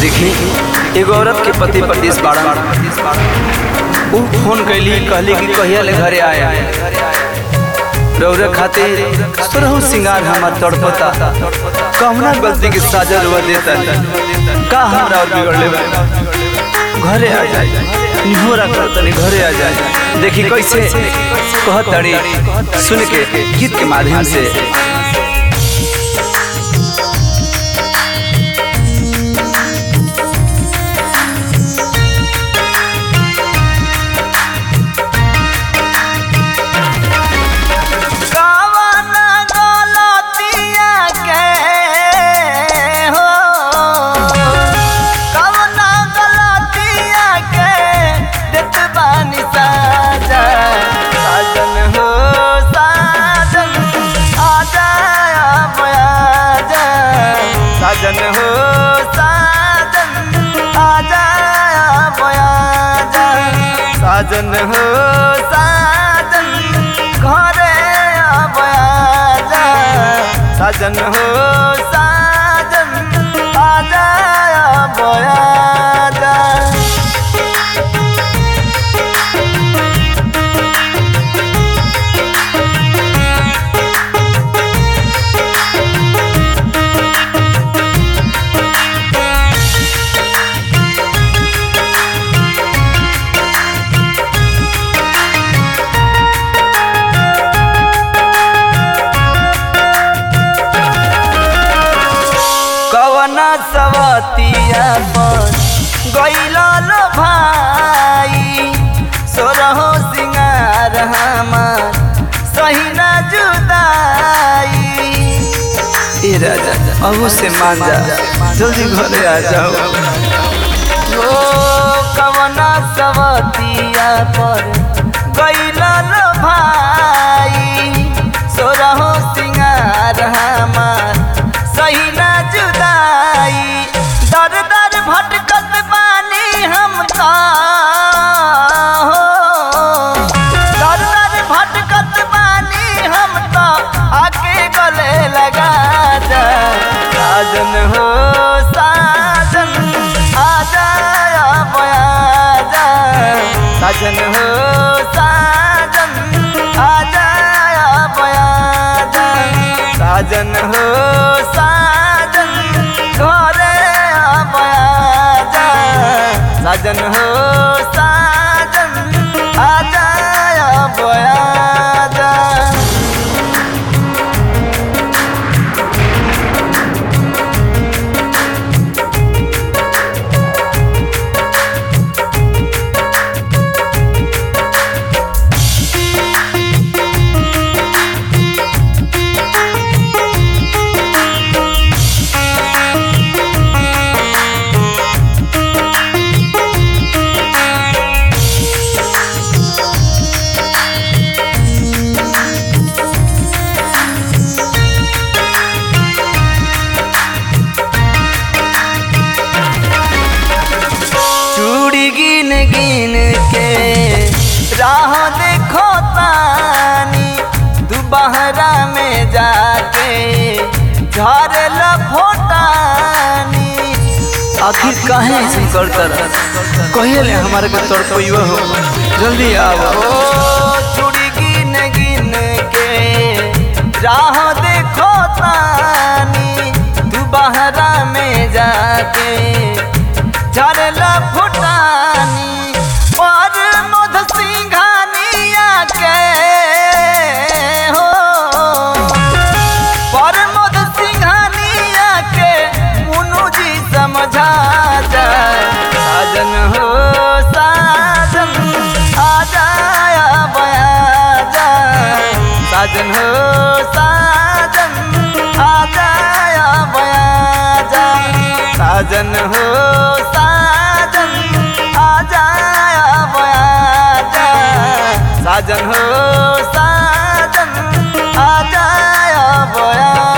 देखी एगो औरत के पति परदेश बाड़ा उ फोन कैली कहली कि कहिया ले घरे आए रौरा खातिर सुरहु सिंगार हमार तड़पता कहुना गलती के साजा रुआ देता का हमरा और बिगड़ ले घरे आ जाए निहोरा कर तनी घरे आ जाए देखी कैसे कहत तड़ी सुन के गीत के माध्यम से साजन हो साजन आजा बया जा साजन हो साजन घरे बया जा साजन हो साजन आजा बया जा कवना सवतिया पर गैला लो भाई सोरहो सिंगार हमार सही ना जुदाई ए राजा अबू से मान जा जल्दी घरे आ जाओ ओ कवना सवतिया पर गैला लो भाई सोरहो सिंगार हमार सही ना जुदाई दर दर भटकत बानी हम का हो दर दर भटकत बानी हम तो आके गले लगा जा साजन हो साजन आ जाया बया जा साजन हो साजन आ जाया बया जा साजन हो साजन घरे बया जा साजन हो साजन आ जाया बया जा चूड़ी गिन गिन के राह देखो तानी दुबहरा में जाके झरे फोटानी आखिर काहे ऐसे करता कहिए ले हमारे के तड़पइयो हो जल्दी आओ ओ चूड़ी गिन गिन के राह देखो तानी दुबहरा में जाके झरला फुटानी पर मध सिंघानिया के हो पर मध सिंघानिया के मुनु जी समझा जा साजन हो साजन आ जाया बया जा साजन हो साजन आ जाया बया जा साजन हो साजन आ जाया बया जा साजन हो साजन आ जाया बया